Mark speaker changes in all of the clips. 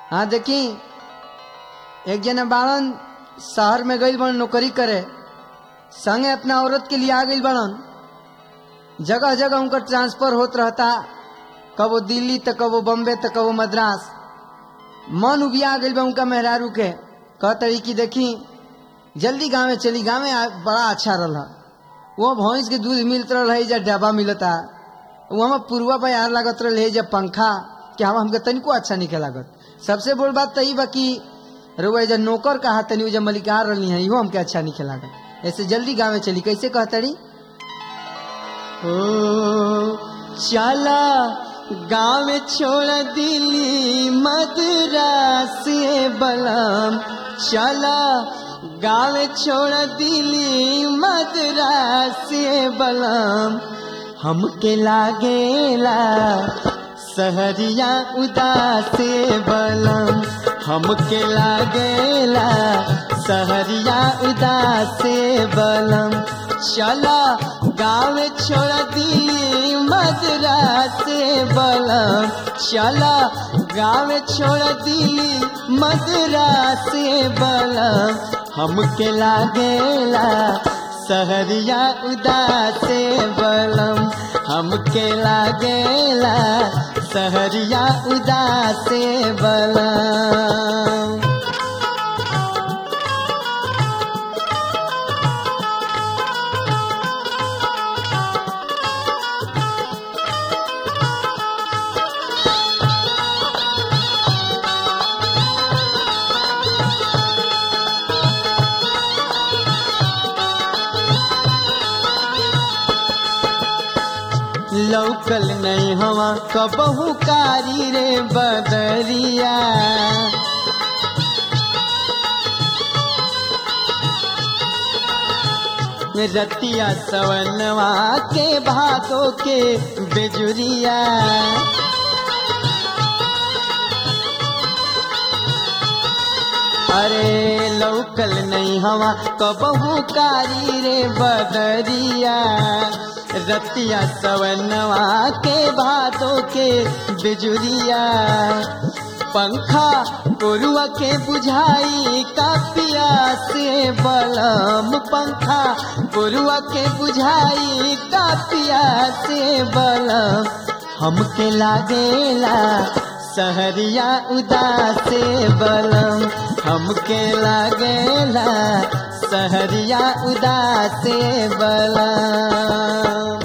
Speaker 1: हाँ देखी एक जना बाड़न शहर में गई बड़न नौकरी करे संगे अपना औरत के लिए आ गई बड़न जगह जगह उनका ट्रांसफर होत रहता कबो दिल्ली तो कबो बम्बे तो कबो मद्रास मन उबिया गई बा उनका मेहरारू के कहतरी कि देखी जल्दी गाँव में चली गाँव में बड़ा अच्छा रहा वो भैंस के दूध मिलत रहा जब डब्बा मिलता वो हम पूर्वा पर यार लागत रहे जब पंखा कि हम हमके तनिको अच्छा नहीं लागत सबसे बोल बात तो ई बा कि रुआ जब नौकर कहा तनी जब मलिकार रही है इहो हमके अच्छा नहीं लागत ऐसे जल्दी गाँव में चली कैसे कहतड़ी ओ चला गाँव छोड़ दिल्ली मद्रास बलम चला गाँव छोड़ दिल्ली मद्रास बलम हमके लागेला सहरिया उदास बलम हमके लागेला सहरिया उदास बलम चला गाँव छोड़ दिल्ली मद्रास बलम चला गाँव छोड़ दिल्ली मद्रास बलम हमके लागेला सहरिया उदास बलम हमके लागेला सहरिया उदास बलम लौकल नहीं हवा कबहू कारी रे बदरिया रतिया सवनवा के भादो के बेजुरिया अरे लौकल नहीं हवा कबहू कारी रे बदरिया रतिया सवनवा के भादों के बिजुरिया पंखा कोरुआ के बुझाई कापिया से बलम पंखा कोरुआ के बुझाई कापिया से बलम हमके लागेला सहरिया उदास बलम हमके लागेला सहरिया उदास बलम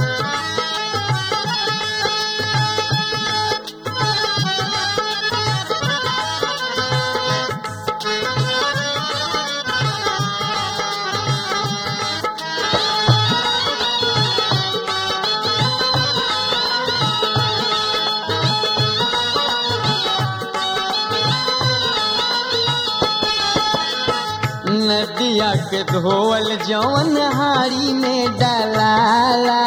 Speaker 1: नदिया के धोवल जौन हारी में डलाला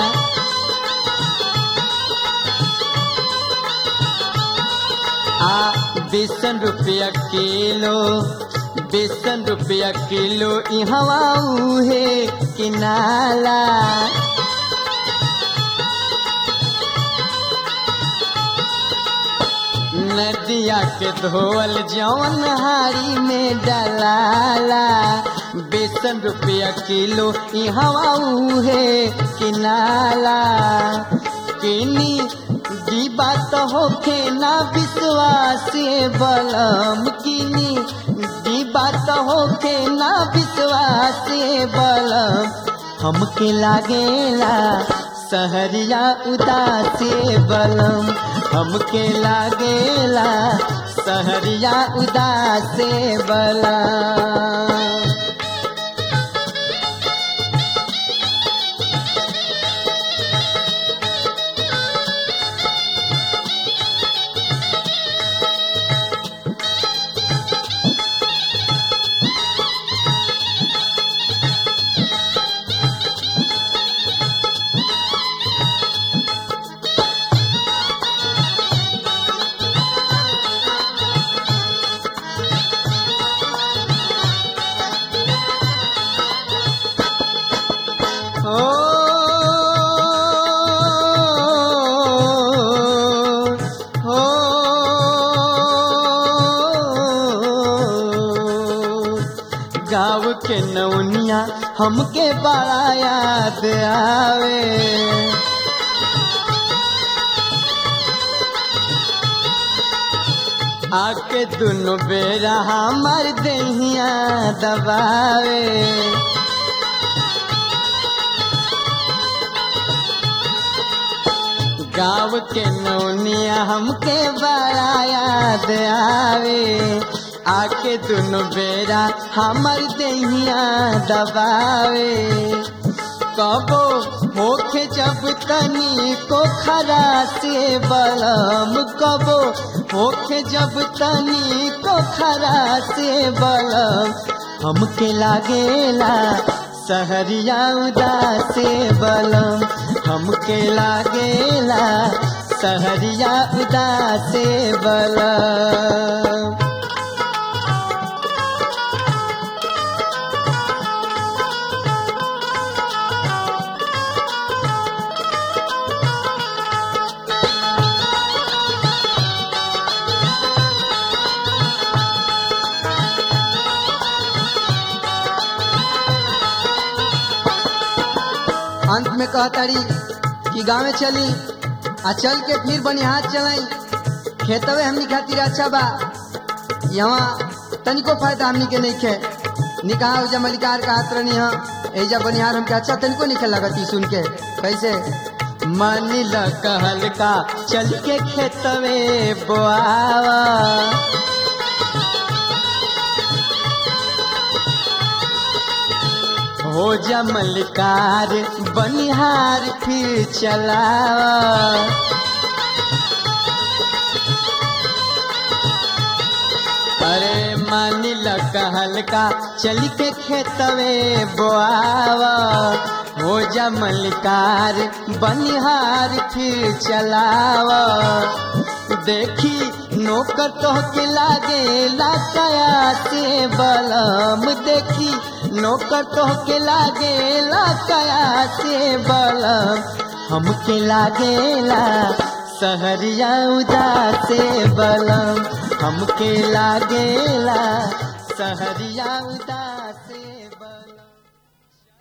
Speaker 1: आ बेसन रुपया किलो बेसन रुपया किलो इहवा उहे किनाला नदिया के धोवल जौन हारी में डलाला बेसन रुपया किलो हवा उहे किनाला किनी दी बात होखे ना विश्वास बलम किनी दी बात होखे ना विश्वास बलम हमके लागेला सहरिया उदास बलम हमके लागेला सहरिया उदास बलम के नौनिया हमके बड़ा याद आवे आके दुनो बेरा हमार दहिया दबावे गाँव के नौनिया हमके बड़ा याद आवे आके दुनो बेरा हमर दहिया दबावे कबो होखे जब तनी को खरा से बलम कबो होखे जब तनी को खरा से बलम हमके लागेला सहरिया उदासे बलम हमके लागेला सहरिया उदासे बलम अंत में कहतारी कि गाँव चली आ चल के फिर बनिहार चलाई खेतवे हमनी खातिर अच्छा बा यहाँ तनिको फायदा हमनी के नहीं खे निकाह उजा मलिकार का हाथ रहनी है एजा बनिहार हमके अच्छा तनिको नहीं खे लगती सुन के कैसे मन ल कहल का चल के खेतवे बोआवा हो जा मलिकार बनिहार फिर चलावा अरे मानी ल कहल का चल के खेतवे बोआवा हो जा मलिकार बनिहार फिर चलावा देखी नौकर तो के लागे लाकया से बलम देखी नौकर तो के लागे लाकया से बलम हमके लागेला सहरिया उदासे बलम हमके लागेला सहरिया उदास